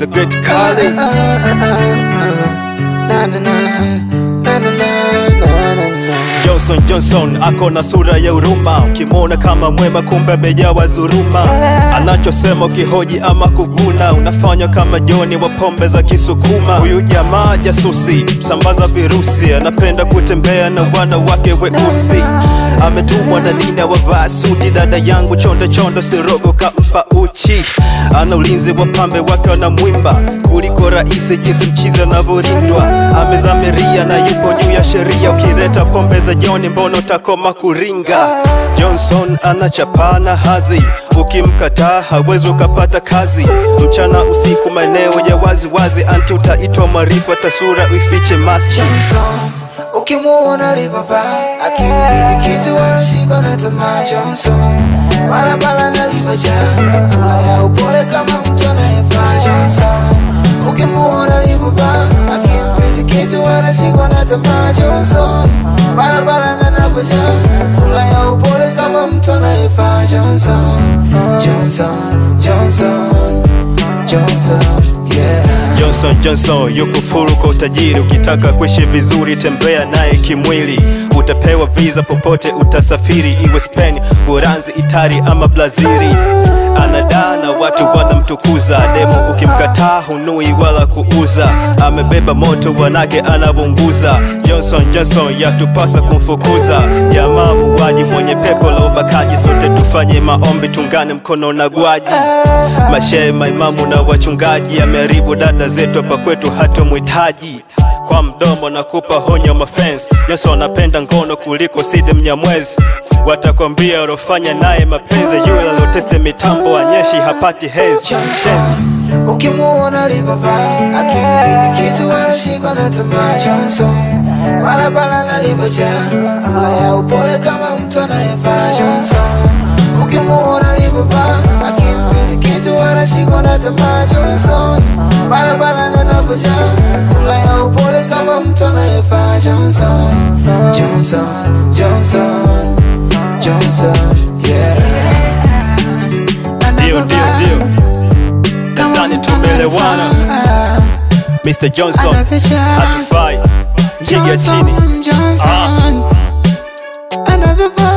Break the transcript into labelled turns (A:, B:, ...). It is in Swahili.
A: the great Kali.
B: Na, na, na, na, na, na, na, na.
A: Johnson Johnson ako na sura ya huruma, ukimwona kama mwema, kumbe amejawa dhuluma. Anachosema ukihoji ama kuguna, unafanywa kama Joni wa pombe za Kisukuma. Huyu jamaa jasusi, sambaza virusi, anapenda kutembea na wanawake weusi. Ametumwa na Dina wavaa suti, dada yangu chondo chondo, sirogo kampa uchi. Ana ulinzi wa pambe wake wanamwimba kuliko rahisi, jinsi mchizi anavyorindwa. Amezamiria na yupo juu ya sheria, ukileta pombe za Joni mbona utakoma kuringa? Johnson anachapana hadhi, ukimkataa hawezi ukapata kazi. Mchana usiku, maeneo ya wazi wazi, anti utaitwa marifa, tasura uifiche maski.
B: Johnson ukimuona libaba akimbidi kitu anashikwa na tamaa Johnson barabara nalivajaa sura ya upole kama mtu anayefaa Johnson ukimuona libaba akimbidi kitu anashikwa na tamaa Johnson barabara nanavajaa sura ya upole kama mtu anayefaa Johnson Johnson Johnson Johnson yeah
A: Johnson Johnson yuko furu kwa utajiri. Ukitaka kuishi vizuri, tembea naye kimwili, utapewa visa popote utasafiri, iwe Spain, Uholanzi, Itali ama Brazili. Anadaa na watu wanamtukuza, demo ukimkataa hunui wala kuuza. Amebeba moto wanake anavunguza. Johnson Johnson yatupasa kumfukuza, jamaa muuaji mwenye pepo la ubakaji. Sote tufanye maombi, tungane mkono na gwaji. Mashehe, maimamu na wachungaji, ameharibu dada zetu hapa kwetu, hata mhitaji kwa mdomo na kupa honyo mafans. Johnson anapenda ngono kuliko Sidi Mnyamwezi, watakwambia urofanya naye mapenzi, yule aloteste mitambo anyeshi hapati hezi.
B: Johnson ukimuona libaba akimbidi kitu anashikwa na tamaa Johnson barabara nalivojaa sura ya upole kama mtu anayefaa Johnson ukimuona libaba akimbidi kitu anashikwa na tamaa Johnson barabara nanavojaa sura ya upole kama mtu anayefaa Johnson Johnson Johnson Johnson yeah
A: Ndio, ndio, ndio, nadhani tumeelewana. Mr. Johnson hatufai, piga chini.
B: Johnson, Johnson,
A: Ah.
B: anavyovaa